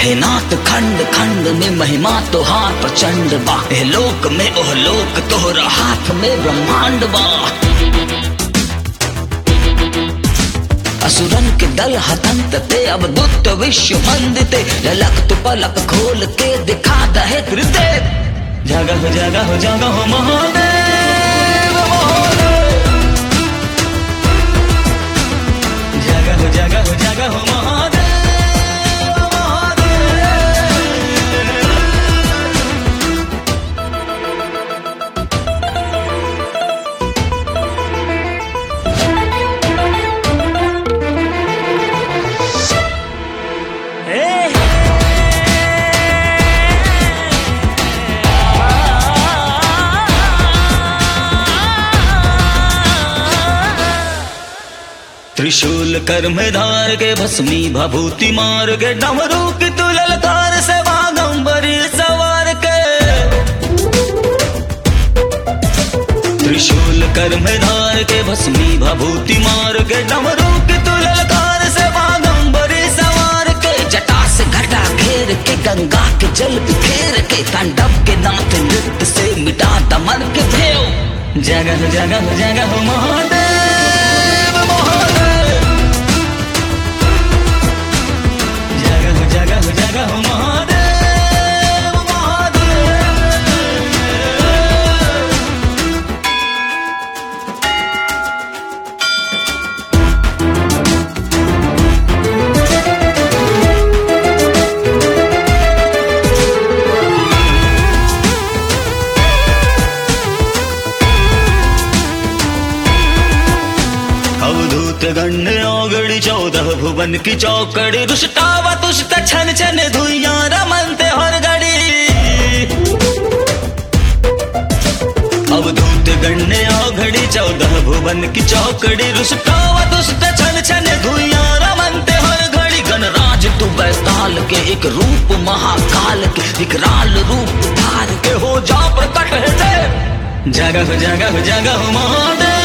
हे नाथ खंड खंड में महिमा तोहार प्रचंड बा हे लोक में ओह लोक तोहरा हाथ में ब्रह्मांड बा असुरन के दल हतंत ते अब दुत विश्व मंदिते ललक तु पलक खोल के दिखा दहे त्रिदेव जगह जगह जगह महादेव महादेव जगह जगह जगह महादेव महादेव त्रिशूल कर में धार के भस्मी भभूति मार के डमरू की तू ललकार से बागंबरी सवार के त्रिशूल कर में धार के भस्मी भभूति मार के डमरू की तू ललकार से बागंबरी सवार के जटा से घटा घेर के गंगा के जल बिखेर के तांडव के नाथ नृत्य से मिटा दमन के भेव जगह जगह जगह महादेव महादेव जगह जगह जगह महादेव महादेव अवधूत गण्य औगड़ी चौदह भुवन की चौकड़ी रुष्टावा तुष्ट छन छन धुइया रमनते हर गड़ी अवधूत गण्य औघड़ी चौदह भुवन की चौकड़ी रुष्टावा तुष्ट छन छन धुइया रमनते हर घड़ी गणराज तू बैताल के एक रूप महाकाल के विकराल रूप धार के हो जा प्रकट है देव जगह जगह जगह महादेव